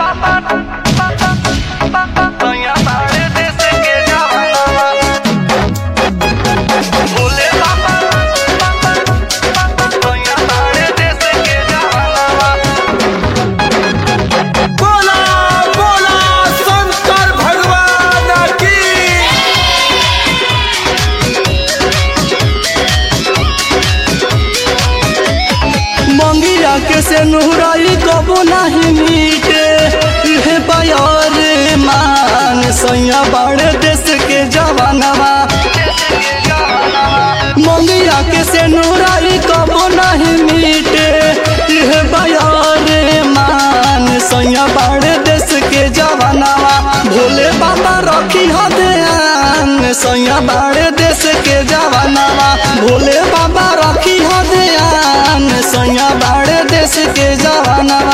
बोला बोला शंकर भगवान की मंगिया के से नुहराई कबो नहीं मीटे इहे बयार मान सैया बड़े देश के जवानवा मंगिया के से नुहराई कबो नहीं मीटे इहे बयार मान सैया बड़े देश के जवानवा भोले बाबा रखी हो ध्यान सैया बड़े देश के जवानवा भोले बाबा रखी हो ध्यान सैया बड़े देश के जवानवा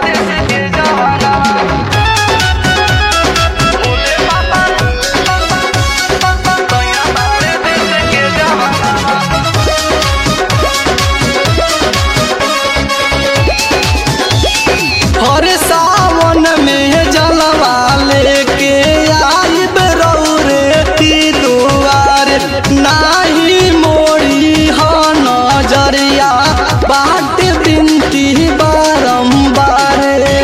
हर सावन में जलवा लेके आई बरौरे की दुआर नाही मोड़ी हो नजरिया बाट बिनती बारंबार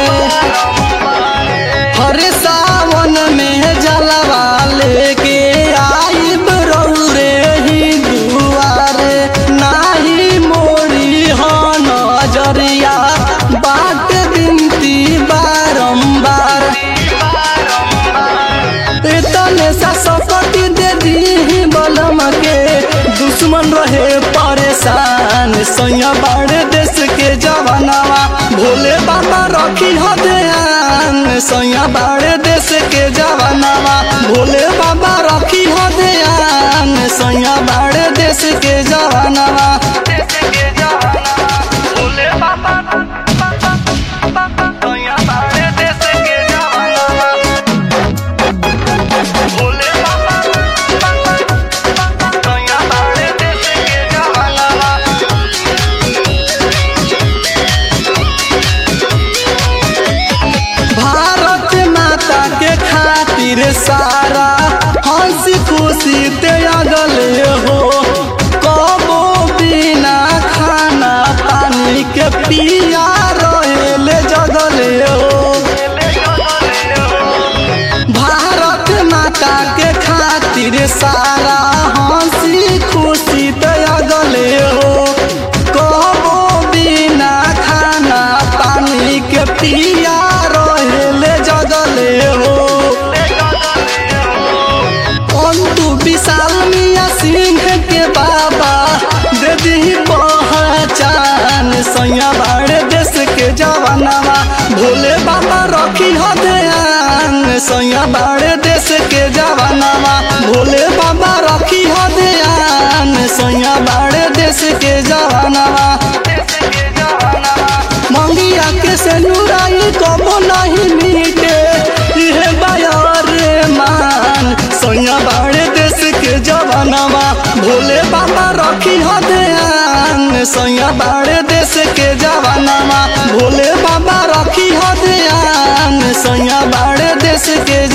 हर सावन में जलवा लेके आई बरौरे ही दुआर नाही मोड़ी हो नजरिया बाट बिनती बारंबार तने सा सकती दे दी बलम के दुश्मन रहे परेशान सैया बड़े देश के जवानवा भोले बाबा रखी हो ध्यान सैया बड़े देश के जवानवा भोले बाबा रखी हो ध्यान सैया बड़े देश के जवानवा भारत माता के खातिर सारा हंसी खुशी ते अगले हो कबो बिना खाना पानी के पिया रहेले जगले हो भारत माता के खातिर सारा हंसी खुशी ते अगले हो कबो बिना खाना पानी के पिया रहेले जगले हो अंतु विशाल मिया सिंह के बाबा दे दी पहचान सैया बाड़े देश के जवानवा भोले बाबा रखी हो ध्यान सैया बाड़े देश के जवानवा भोले बाबा रखी हो ध्यान सैया बाड़े देश के जवानवा मंगिया के से नुराई कबो नहीं मीटे इहे बायर मान सैया बाड़े देश के जवानवा भोले बाबा रखी हो ध्यान सैया बाड़े देश के जवानवा भोले बाबा रखी हो ध्यान सैया बाड़े देश के